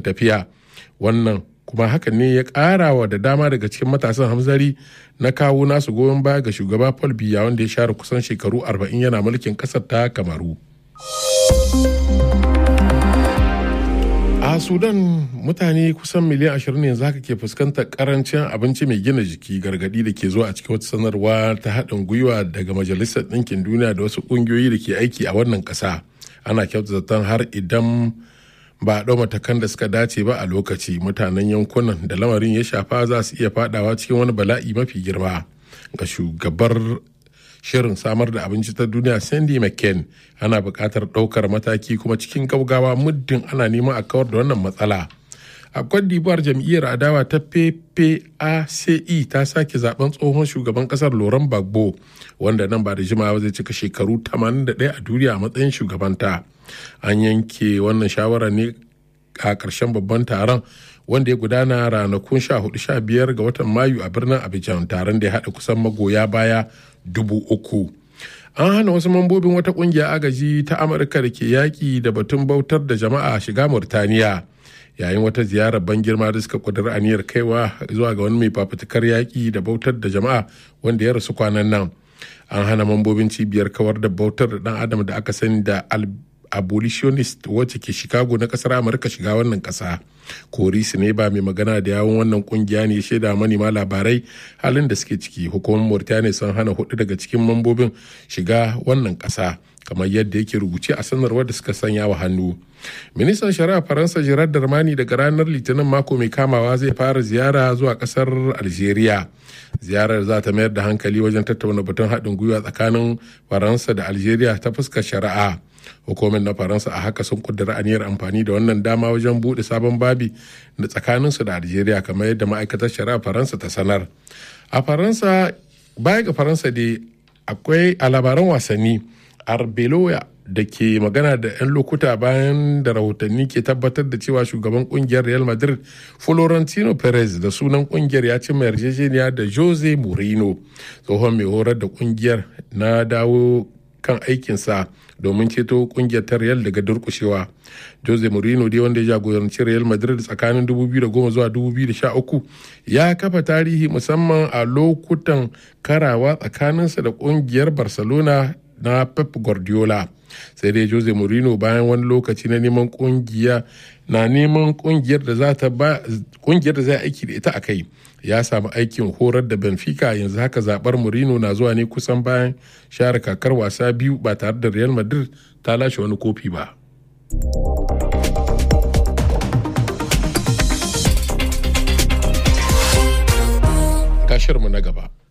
tafiya wannan kuma hakan ne ya ƙara wa da dama daga cikin matasan hamzari na kawo nasu goyon baya ga shugaba paul biya wanda ya share kusan shekaru 40 yana mulkin ƙasar ta kamaru a sudan mutane kusan miliyan 20 yanzu haka ke fuskantar karancin abinci mai gina jiki gargadi da ke zuwa a cikin wata sanarwa ta haɗin gwiwa daga majalisar ɗinkin duniya da wasu ƙungiyoyi da ke aiki a wannan ƙasa ana kyautata har idan ba a ɗau matakan da suka dace ba a lokaci mutanen yankunan da lamarin ya shafa za su iya fadawa cikin wani bala'i mafi girma ga shugabar shirin samar da abinci ta duniya sandy mccain ana buƙatar ɗaukar mataki kuma cikin gaugawa muddin ana neman a kawar da wannan matsala a cote d'ivoire jam'iyyar adawa ta ppace ta sake zaben tsohon shugaban kasar laurent gbagbo wanda nan ba da jimawa zai cika shekaru 81 a duniya a matsayin shugabanta an yanke wannan shawara ne a ƙarshen babban taron wanda ya gudana ranakun 14-15 ga watan mayu a birnin abidjan taron da ya haɗa kusan magoya baya dubu uku an hana wasu mambobin wata ƙungiya agaji ta amurka da ke yaƙi da batun bautar da jama'a shiga murtaniya yayin wata ziyarar ban girma da suka kudura aniyar kaiwa zuwa ga wani mai fafutukar yaƙi da bautar da jama'a wanda ya rasu kwanan nan an hana mambobin cibiyar kawar da bautar da dan adam da aka sani da abolitionist wacce ke chicago na kasar amurka shiga wannan kasa korisi ne ba mai magana da yawon wannan kungiya ne shaida manema labarai halin da suke ciki hukumar mauritania sun hana hudu daga cikin mambobin shiga wannan kasa kamar yadda yake rubuce a sanarwar da suka sanya wa hannu ministan shari'a faransa gerard darmani daga ranar litinin mako mai kamawa zai fara ziyara zuwa kasar algeria ziyarar za ta mayar da hankali wajen tattauna batun haɗin gwiwa tsakanin faransa da algeria ta fuskar shari'a hukumar na faransa a haka sun kudura aniyar amfani da wannan dama wajen buɗe sabon babi da tsakaninsu da algeria kamar yadda ma'aikatar shari'a faransa ta sanar a faransa baya ga faransa dai akwai a labaran wasanni arbeloya da ke magana da 'yan lokuta bayan da rahotanni ke tabbatar da cewa shugaban kungiyar real madrid florentino perez da sunan kungiyar ya cimma yarjejeniya da jose mourinho tsohon mai horar da kungiyar na dawo kan aikinsa domin ceto kungiyar ta real daga durkushewa jose mourinho dai wanda ya jagoranci real madrid tsakanin 2010 zuwa 2013 ya kafa tarihi musamman a lokutan karawa tsakaninsa da kungiyar barcelona na pep guardiola sai dai jose mourinho bayan wani lokaci na neman kungiya na neman kungiyar da za ta ba kungiyar da zai aiki da ita a kai ya samu aikin horar da benfica yanzu haka zabar mourinho na zuwa ne kusan bayan share kakar wasa biyu ba tare da real madrid ta lashe wani kofi ba mu na gaba